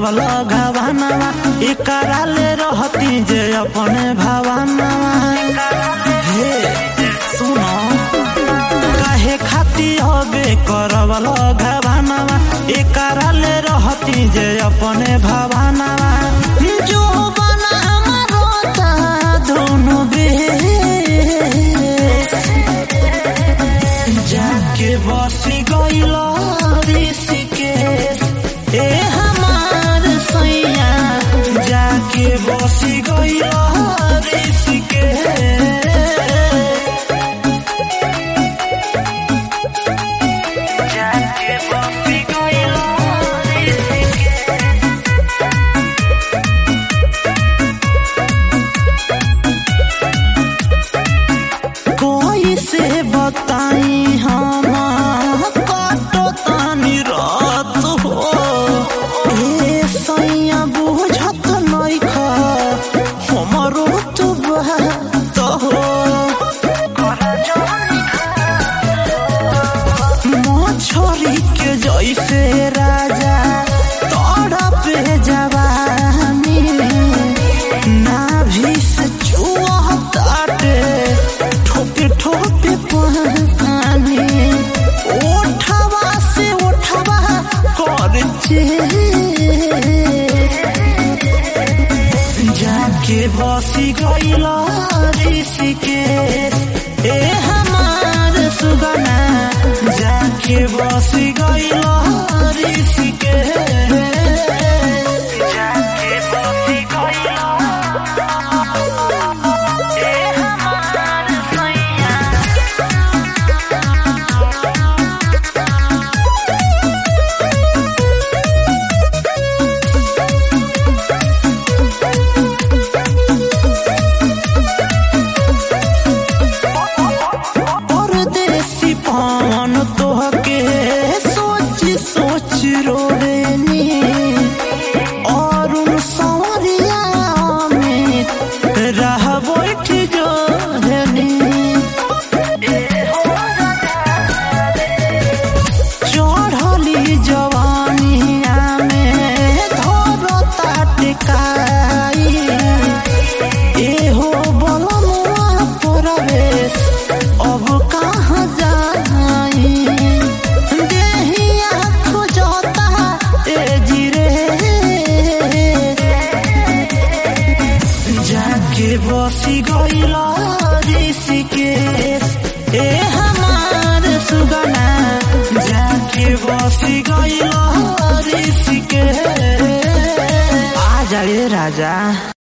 करवल घावानावा एकरा ले रहती जे अपने भावानावा हे सुनो काहे खाती हबे करवल घावानावा एकरा ले रहती जे अपने भावानावा जो बना मरोता दोनों बे जाके बसी गइल ऋषिकेश ए हमार सैया जाके बसी गइल ऋषिकेश जाके बसी गइल ऋषिकेश कोई से बताई हम काटो तानी रात हो ए सैया बुझत नइख हमरो तो बात हो मछरी के जैसे राजा तोड़ा पे जवानी नाभि से चुआ ताटे ठोपे ठोपे पानी ओठवा से ओठवा कर जाके बसी गइल ऋषिकेश ए हमार सुगना जाके बसी गइल ऋषिकेश जाके बसी गइल ए हमार सैया परदेसी पान तोहके सोच सोच रोवेनी और उन सवरिया में रह बैठ जोरनी चढ़ली जवानिया में धरता टिकाई एहो बलमुआ परवेश अब कहाँ जाई देहिया खोजता ए जिरे जाके बसी गइल ऋषिकेश ए हमार सुगना जाके बसी गइल ऋषिकेश आ जा रे राजा